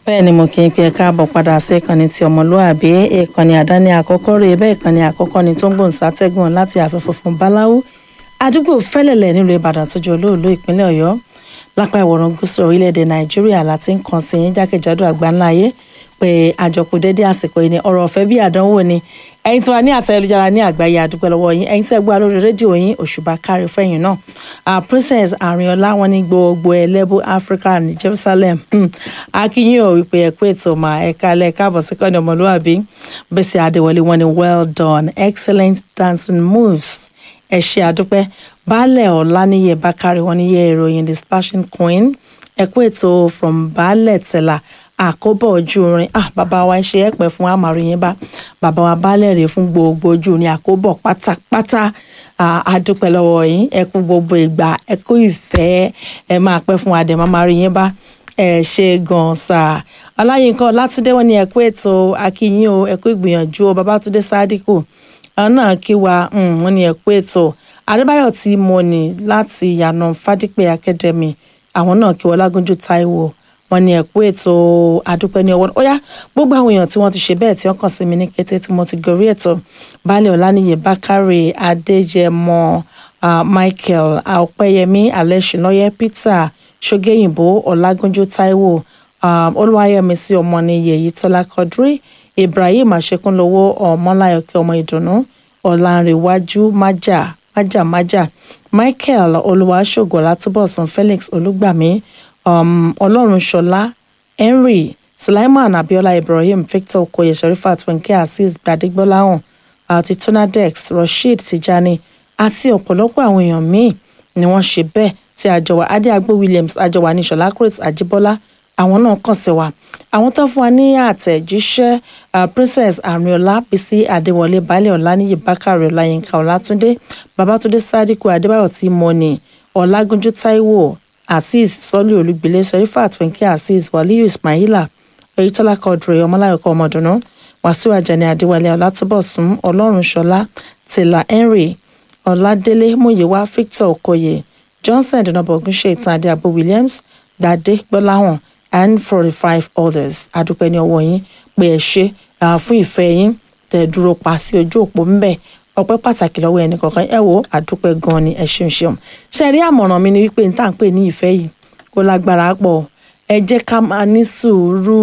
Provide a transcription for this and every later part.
bẹ́ẹ̀ ni mo kì í pe ẹ káàbọ̀ padà sí ìkànnì ti ọmọlúàbí ìkànnì àdáni àkọ́kọ́ rèé bẹ́ẹ̀ ìkànnì àkọ́kọ́ ni tó ń gbòǹ sátẹ́gùn láti àfẹ́fọ́ fún báláwú àdúgbò fẹ́lẹ̀lẹ̀ nílùú ìbàdàn tó jẹ́ olóòlù ìpínlẹ̀ ọ̀yọ́ lápá ìwọ̀rùn gúúsù orílẹ̀-èdè nàìjíríà láti ń kàn sí yín jákèjádò àgbáńlá ayé pé àjọkù dédé àsìkò yìí ni ọ̀rọ̀ ọ̀fẹ́ bí àdánwò ni ẹ̀yin tí wà ní àtẹ̀lẹ́jára ní àgbáyé àdúgbò lọ́wọ́ yín ẹ̀yin tí ẹ gbọ́ lórí rédíò yín òṣùbà kárí fẹ́yìn náà uh, princess àrìnọlá wọn ní gbogbo ẹlẹ́bù africa ní jerusalem akínyìn ò wípé ẹ pé ètò mà ẹ kálẹ̀ káàbọ̀ sí kọ́ni ọmọlúwàbí bẹ́sẹ̀ adéwọlé wọn ni well done excellent dancing moves ẹ ṣe àdúpẹ́ baálẹ̀ ọ̀làníyẹ bákàrẹ̀ wọn ní yẹ ìròyìn the splashing queen ẹ kú ètò from baálẹ̀ tẹ̀là àkóbọ̀ ojú orin ah bàbá wa ń ṣe ẹ̀pẹ̀ fún àmàrin yẹn bá bàbá wa baálẹ̀ rè fún gbogbo ojú orin àkóbọ̀ pátápátá àdúpẹ́ lọ́wọ́ yín ẹ kú gbogbo ìgbà ẹ kú ìfẹ́ ẹ máa pẹ́ fún adẹ̀ màmàrin yẹn bá ẹ ṣe gan sa ọláyínká ọlátúndé wọn ni ẹ kú ètò akínyìn o ẹ kú ìgbìyànjú o babátúndé sádíkù àwọn náà kí wa wọn ni ẹ kú ètò adébáyọ̀ tí mo ní láti yànà fádípẹ academy àwọn náà kí wọn lágúnjú táíwò wọn ní ẹkú ètò àdúpẹ́ ní ọwọ́ ọyá gbogbo àwọn èèyàn tí wọ́n ti ṣe bẹ́ẹ̀ tí wọ́n kàn sí mi ní kété tí mo ti gorí ètò baálẹ̀ ọláníyè bákàrè adéjẹmọ uh, michael ọpẹ́yẹmí alẹṣinlọyẹ peter ṣọgẹyìnbó ọlágúnjú táíwò um, olúwayẹmísí ọmọnìyẹ yìítọ́lá kọdúrí ibrahim àṣekúnlówó ọmọláyọkẹ ọmọ ìdùnnú ọlànrẹwájú májà májà májà michael olùwàṣọgọ látúbọ̀sùn felix olùgbàmí um, ọlọ́runṣọlá henry sulaiman abiola ibrahim victor okoye sherifat funke azeez gbadegbolahun àti tonadex rasheed tijani àti ọ̀pọ̀lọpọ̀ àwọn èèyàn míì ni wọ́n ṣe bẹ́ẹ̀ tí àjọwà adéagbó williams àjọwà ní ṣọlá chris ajibola àwọn náà kàn sí wa àwọn tó fún wa ní àtẹ̀jíṣẹ́ uh, princess arinola bisi adéwọlé baálẹ̀ ọ̀lànìyí bákàrẹ̀ ọláyínká ọlátúndé babatunde sadiku adébáyọ̀ tí mọ́ni ọ̀làgúnjú táíwò azeez sọlí olùgbìlẹ serifat fúnkẹ azeez waliyu ismaila oyetola quadri ọmọláyọkọ ọmọdùnú wàsíù ajani adéwálé ọlátúbọsùn ọlọ́runṣọlá tìlà henry ọládélé múyẹwà victor okoye johnson dùnàbọgúnṣe ìtàn adéàbò williams gbadé gbọláhàn and forty five others adúpẹ́ ní ọwọ́ yín pé ẹ ṣe fún ìfẹ́ yín tẹ̀ dúró pa sí ojú òpó ńbẹ̀ ọpẹ́ pàtàkì lọ́wọ́ ẹnì kọ̀ọ̀kan ẹ wo àdúpẹ́ gan ni ẹ ṣeun ṣeun ṣe rí àmọ̀ràn mi ni wípé n tá à ń pè ní ìfẹ́ yìí kó lágbára pọ̀ ẹ jẹ́ ká máa ní sùúrù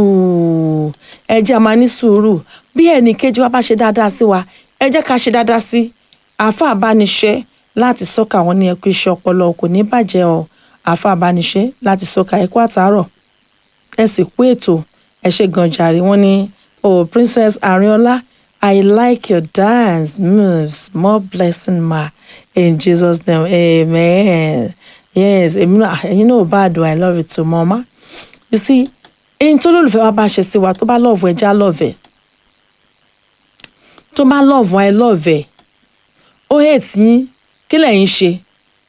ẹ jẹ́ ká máa ní sùúrù bí ẹnì kejì wa bá ṣe dáadáa sí wa ẹ jẹ́ ká ṣe dáadáa sí àáfàá bániṣẹ́ láti sọ́kà wọn ní ẹkú iṣẹ́ ọpọlọ kò ní bàjẹ́ ọ àáfàá bániṣẹ́ láti sọ́kà ẹkú àtàárọ̀ ẹ sì kú ètò ẹ ṣe gan jàre wọn ní o princess arinola I like your dance moves. More blessing, ma. In Jesus' name, amen. Yes, you know bad do I love it too, mama. You see, in tó lólùfẹ́ wa bá ṣe sí wa tó bá love ẹ já love ẹ. Tó bá love wa ẹ love ẹ. Ó hate yín, kí lẹ̀yin ṣe?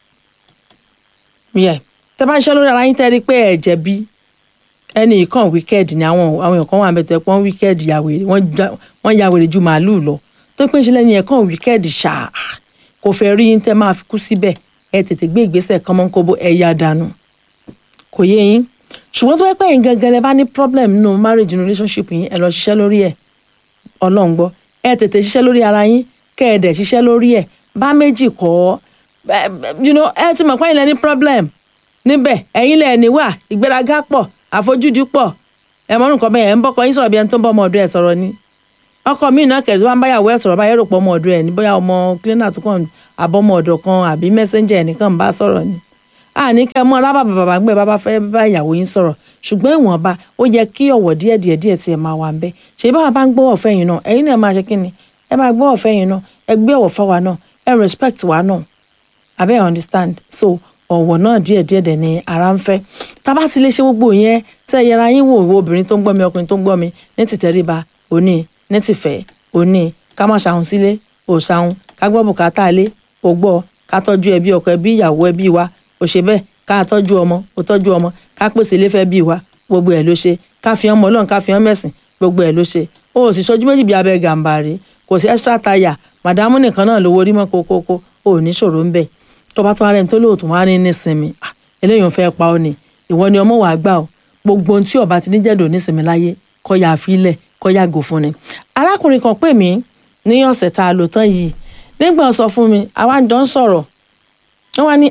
Yeah. Tẹ bá ń ṣe lórí ara yín tẹ́ rí pé ẹ jẹ̀bi ẹni ìkàn wíkẹ́ẹ̀dì ni àwọn àwọn èèyàn kan wà mẹ́tọ́ pọ́n wíkẹ́ẹ̀dì yàwèrè wọ́n yàwèrè ju màálùú lọ tó pé ń ṣe lẹ́ni ẹ̀kan wíkẹ́ẹ̀dì ṣáà kò fẹ́ rí yín tẹ́ máa fi kú síbẹ̀ ẹ tètè gbé ìgbésẹ̀ kan mọ́ kóbó ẹ yá dànù kò yé yín ṣùgbọ́n tó pẹ́ yín gangan lẹ bá ní problem nínú marriage relationship yín ẹ lọ ṣiṣẹ́ lórí ẹ̀ ọlọ́run gbọ́ ẹ tètè ṣiṣẹ́ lórí ara yín kẹ́ ẹ dẹ̀ ṣiṣẹ́ lórí ẹ̀ bá méjì kọ́ ẹ ti mọ̀ pé ẹ̀yin lẹ ní problem níbẹ̀ ẹ̀yin lẹ ní wà ìgbéraga pọ̀ àfojúdi pọ̀ ẹ mọ nǹkan bẹ́ẹ̀ ẹ ń bọ́kọ yín sọ̀rọ̀ bí ẹni tó ń bọ́ ọmọ ọ̀dọ́ ẹ̀ sọ̀rọ̀ ni ọkọ mi náà kẹ̀lé tó bá ń báyàwó ẹ̀ sọ̀rọ̀ báyẹ̀ rò pọ̀ ọmọ ọ̀dọ́ ẹ̀ ní bóyá ọmọ cleaner tó kàn àbọ̀mọ ọ̀dọ̀ kan àbí messenger ẹnìkan bá sọ̀rọ̀ ni àní kẹ́ mọ́ rábà bàbá gbé bàbá fẹ́ bá ìyàwó yín sọ̀rọ̀ ṣùgbọ́n ìwọ̀nba ó yẹ kí ọ̀wọ̀ díẹ̀ díẹ̀ díẹ̀ tiẹ̀ máa wà ń bẹ́ ṣe bá bá ń gbọ́ ọ̀fẹ́ yín náà ẹ̀yin náà máa ṣe kí ni ẹ máa gbọ́ ọ̀fẹ́ yín náà ẹ gbé ọ̀wọ̀ fáwa náà ẹ respect wa náà abẹ́ understand so ọ̀wọ̀ náà díẹ̀ díẹ̀ dẹ̀ ni ara ń fẹ́ tá a bá ti lè ṣe gbogbo yẹn tẹ́ ẹ yẹra yín wò wo obìnrin tó ń gbọ́ mi ọkùnrin tó ń gbọ́ mi ní tìtẹríba òní ní tìfẹ́ òní ká má ṣàhùn sílé ò ṣàhùn ká gbọ́ bùkátà ilé ò gbọ́ ká tọ́jú ẹbí ọkọ ẹbí ìyàwó ẹbí wa ò ṣe bẹ́ẹ̀ ká tọ́jú ọmọ ò tọ́jú ọmọ ká pèsè ilé fẹ́ bí wa gbogbo ẹ̀ ló ṣe ká fi ọmọ ọlọ́run ká fi ọmọ ẹ̀sìn gbogbo ẹ̀ ló ṣe o ò sì ṣojú méjì bí abẹ gàǹbàrè kò sí extra tire màdámù nìkan náà lówó rí mọ́ kókókó o ò ní ṣòro ń bẹ̀ tó bá tó ara ẹni tó lóòótọ́ wá ní nísinmi eléyìí ò fẹ́ pa ọ́ ni ìwọ ni ọmọ wàá gbà ọ́ gbogbo ohun tí ọba ti ní jẹ́dọ̀ nísìnyí láyé kọ́ ya àfilẹ̀ kọ́ ya gò fún ni. arákùnrin kan pè mí ní ọ̀sẹ̀ tá a lò tán yìí nígbà sọ fún mi àwa jọ ń sọ̀rọ̀ wọ́n wá ní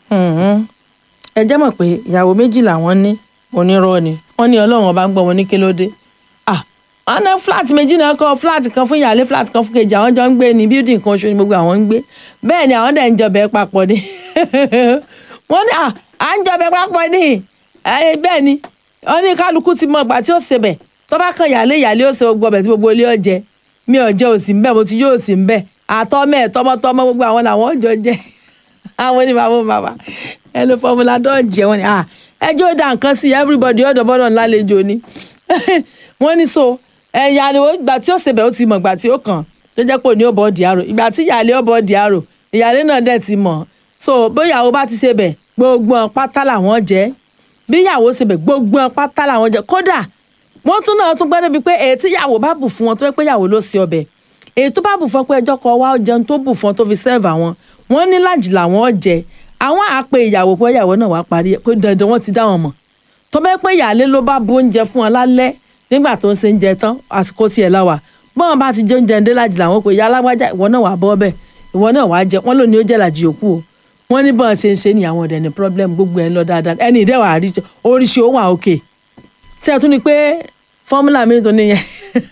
ẹ jẹ́ mọ̀ pé ìyàwó méjì làwọn ní onírọ́ ni wọ́n ní ọlọ́run ọba ń gbọ́ wọn ní kílódé wọ́n ná fúláàtì méjì náà kọ́ fúláàtì kan fún ìyáálé fúláàtì kan fún kejì àwọn jọ ń gbé ní bíldìn kan oṣù ni gbogbo àwọn ń gbé bẹ́ẹ̀ ni àwọn dẹ̀ ń jọbẹ̀ papọ̀ ni wọ́n ní à ń jọbẹ̀ papọ̀ ni bẹ́ẹ̀ ni wọ́n ní kálukú ti mọ ìgbà tí ó ṣebẹ̀ tó bá kan ìyáálé ìyáálé ó ṣe gbogbo ọbẹ̀ tí gbogbo ilé ó jẹ mi ò jẹ òsì ńbẹ mo ti yóò sí ńbẹ àtọmẹ tọmọtọmọ gbogbo àwọn làwọn ò jọ jẹ àwọn ní bàbá bàbá ẹnu fọmùlà dọ́ọ̀jì wọn ni ẹjọ́ dá nǹkan sí everybody ọ̀dọ̀ bọ́dọ̀ ńlá lejò ni wọ́n ní so ẹ̀yà ni ìgbà tí ó ṣebẹ̀ ó ti mọ̀ ìgbà tí ó kàn tó jẹ́ pé òní ó bọ̀ ọ́ di àrò ìgbà tí ìyáálé ó bọ̀ ọ́ di àrò ìyáálé náà dẹ̀ ti mọ̀ so bóyá ó bá ti ṣebẹ̀ gbogbo ọ̀ pátá làwọn jẹ́ bí ìyàwó ṣebẹ̀ gbogbo ọ̀ pátá làwọn jẹ́ kódà wọ́n tún náà tún gbẹ́dọ̀ bíi pé èyí tí ìyàwó bá bù fún wọn tó fẹ́ pé ìyàwó ló ṣe ọbẹ̀ èyí tó bá bù fún ọ pé ẹjọ́ kan wá jẹun tó bù fún ọ tó fi sẹ́ẹ̀fù àwọn wọ́n ní lájì làwọn jẹ àwọn àpè ìyàwó pé ìyàwó náà wá parí pé dandan wọ́n ti dá wọn mọ̀ tó bẹ́ẹ̀ pé ìyàlé ló bá bu oúnjẹ fún wọn lálẹ́ nígbà tó ń ṣe oúnjẹ tán àsìkò tiẹ̀ láwà bọ́n bá ti jẹ oúnjẹ ń dé lájì làwọn pé ìyá alágbájá ìwọ náà wà bọ́ bẹ́ẹ̀ ìwọ náà wà jẹ wọ́n lónìí ó jẹ́ làjì yòókù o wọ́n ní bọ́n ṣe ń ṣe ní àwọn ọ̀dẹ̀ ní problem gbogbo ẹ̀ ń lọ dáadáa ẹni ìdẹ́wà oríṣi ó wà òkè ṣé ẹ tún ni pé fọ́múlà mi tó níyẹn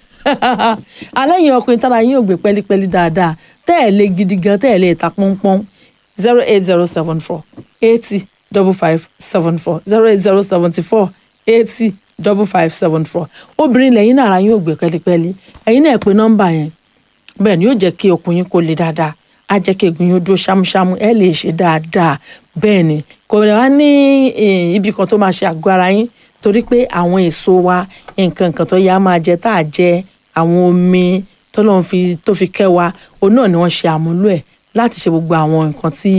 aláìyàn ọkùnrin tára yín ò gbé pẹ́lípẹ́lí dáadáa tẹ́ ẹ̀ lé gidi gan tẹ́ ẹ̀ lé ta pọ́npọ́n zero eight zero seven four eighty double five seven four zero eight zero seventy four eighty double five seven four obìnrin lẹ́yìn náà ara yín ò gbé pẹ́lípẹ́lí ẹ̀yin náà pé nọ́mbà yẹn bẹ́ẹ̀ ni yóò jẹ́ kí okùn yín kó le dáadáa á jẹ́ kí egun yín dúró ṣámúṣámú ẹ lè ṣe dáadáa bẹ́ẹ̀ ni kò lè wá ní ibì kan tó máa ṣe àgọ́ ara yín torí pé àwọn èso wa nǹkan nǹkan tó yá máa jẹ tá a jẹ àwọn omi tó lọ́n fi tó fi kẹ́ wa òun náà ni wọ́n ṣe àmúlò ẹ̀ láti ṣe gbogbo àwọn nǹkan tí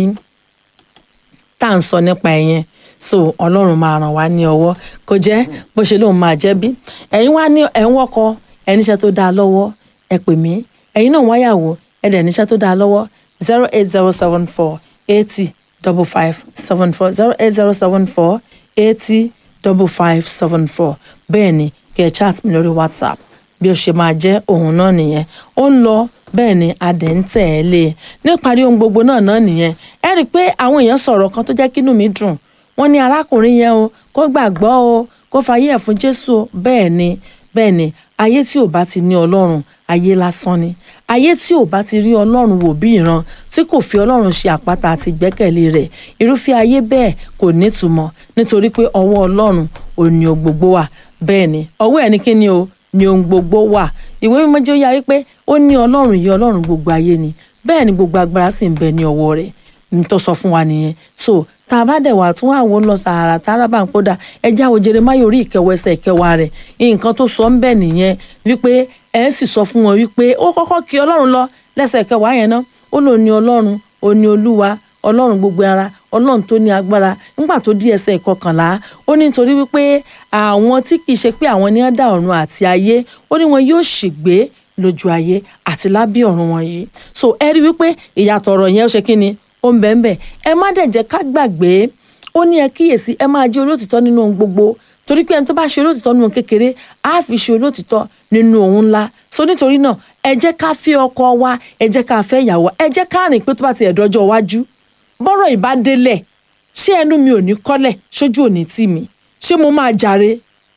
tá à ń sọ nípa ẹ̀ yẹn so ọlọ́run máa ràn wá ní ọwọ́ kò jẹ́ bó ṣe lóun máa jẹ́ bí ẹ̀yin wá ní ẹ̀ ń wọ́kọ ẹ̀ níṣẹ́ tó dáa lọ́wọ́ ẹ pè mí ẹ̀yin náà wáyàwó ẹ̀ dẹ̀ níṣẹ́ tó dáa lọ́wọ́ zero eight zero seven four eighty double five seven four zero eight zero seven four eighty double five seven four bẹ́ẹ̀ ni kí ẹ chat mi lórí whatsapp bí ó ṣe máa jẹ́ òun náà nìyẹn ó ń lọ bẹ́ẹ̀ ni adẹ̀ ń tẹ̀ ẹ́ lé e níparí ohun gbogbo náà náà nìyẹn ẹ rí i pé àwọn èèyàn sọ̀rọ̀ kan tó jẹ́ kínú mi dùn wọ́n ní arákùnrin yẹn o kó gbàgbọ́ o kó fayé ẹ̀ fún jésù o bẹ́ẹ̀ ni bẹ́ẹ̀ ni ayé tí ò bá ti ní ọlọ́run ayé lásán ni ayé tí ò bá ti rí ọlọ́run wò bí ìran tí kò fi ọlọ́run ṣe àpáta àti ìgbẹ́kẹ̀lé rẹ̀ irúfẹ́ ayé bẹ́ẹ̀ kò nítumọ̀ nítorí pé ọwọ́ ọlọ́run ò ní ohun gbogbo wà bẹ́ẹ̀ ni ọwọ́ ẹ̀ ní kí ni o ní ohun gbogbo wà ìwé mímọ́ jẹ́ ó yá wípé ó ní ọlọ́run yìí ọlọ́run gbogbo ayé ni bẹ́ẹ̀ ni gbogbo agbára sì ń bẹ ní ọwọ́ rẹ̀ ní tó sọ fún wa nìyẹn so tá a bá dẹ̀ wà tún àwọn lọ sàárà tá a bá ń kódà ẹjẹ́ àwọn Jeremáyà orí ìkẹwọ́ ẹsẹ̀ ìkẹwàá rẹ̀ nǹkan tó sọ ń bẹ̀ nìyẹn wípé ẹ̀ sì sọ fún wọn wípé ó kọ́kọ́ kí ọlọ́run lọ lẹ́sẹ̀ ìkẹwàá yẹn náà ó lò ní ọlọ́run ó ní olúwa ọlọ́run gbogbo ara ọlọ́run tó ní agbára nígbà tó di ẹsẹ̀ ìkọkànlá ó ní nítorí wípé àwọn tí kì í ṣe pé àwọn ní dá ọ̀run àti ayé ó ní wọn yóò ṣègbé lójú ayé àti lábẹ́ ọ̀run wọn yìí so ẹ rí wípé ìyàtọ̀ ọ̀rọ̀ yẹn ó ṣe kí ni ó ń bẹ̀ ń bẹ̀ ẹ má dẹ̀ jẹ́ ká gbàgbé ó ní ẹ kíyèsí ẹ máa jẹ́ olótìtọ́ nínú ohun gbogbo torí pé ẹni tó bá ṣe olótìtọ́ nínú kékeré á fi ṣe olótìtọ́ nínú ohun ńlá so nítorí náà ẹ jẹ́ ká fẹ́ ọkọ wa ẹ jẹ́ ká fẹ́ ìyàwó ẹ jẹ́ ká rìn pé tó bá ti ẹ̀dọ́jọ́ iwájú bọ́rọ̀ ìbá délẹ̀ ṣé ẹnu mi ò ní kọ́lẹ̀ ṣojú ò ní tì mí ṣé mo máa jàre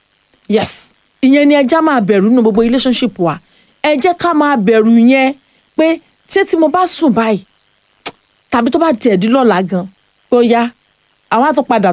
yes ìyẹn ni ẹja máa bẹ̀rù nínú gbogbo relationship wa ẹ jẹ́ ká máa bẹ̀rù yẹn pé ṣé tí mo bá sùn báyìí tàbí tó bá tiẹ̀ di lọ́la gan bóyá àwọn á tún padà